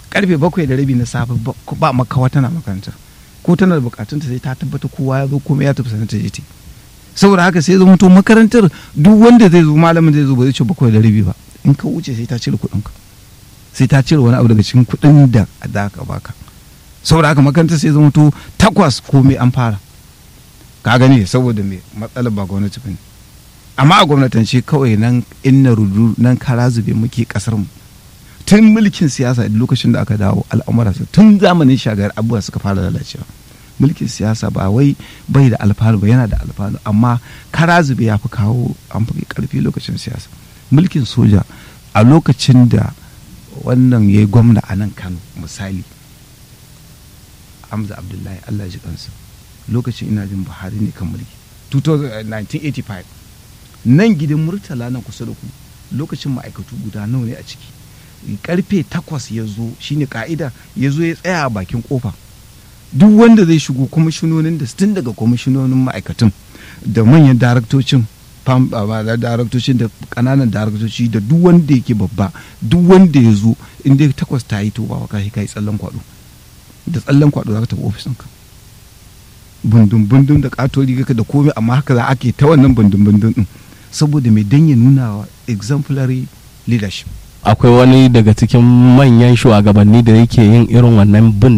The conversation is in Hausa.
karfe bakwai da rabi na safe ba makawa tana makarantar ko tana da bukatunta sai ta tabbata kowa ya zo kuma ya tafi sanar ta je saboda haka sai zama to makarantar duk wanda zai zo malamin zai zo ba zai ce bakwai da rabi ba in ka wuce sai ta cire kuɗin ka sai ta cire wani abu daga cikin kuɗin da za ka baka saboda haka makarantar sai zama to takwas komai an fara ka gani saboda me matsalar ba gwamnati ba ne amma a gwamnatance kawai nan inna rudu nan kara zube muke kasar mu tun mulkin siyasa lokacin da aka dawo al'amura tun zamanin shagar abubuwa suka fara lalacewa mulkin siyasa ba wai bai da alfanu ba yana da alfanu amma kara zube ya fi kawo an fi karfi lokacin siyasa mulkin soja a lokacin da wannan ya yi gwamna a nan kano misali hamza abdullahi allah ji kansa lokacin ina jin buhari ne kan mulki 1985 nan gidan murtala na kusa da ku lokacin ma'aikatu guda nawa ne a ciki karfe takwas ya zo shine ka'ida ya zo ya tsaya a bakin kofa duk wanda zai shigo kwamishinonin da tun daga kwamishinonin ma'aikatan da manyan daraktocin daraktocin da kananan daraktoci da duk wanda yake babba duk wanda ya zo inda takwas ta yi to ba ka kai tsallan kwado da tsallan kwado za ka tafi ofisinka bundun bundun da katori ka da komai amma haka za ake ta wannan bundun bundun din saboda mai dan ya nuna wa exemplary leadership akwai wani daga cikin manyan shugabanni da yake yin irin wannan bin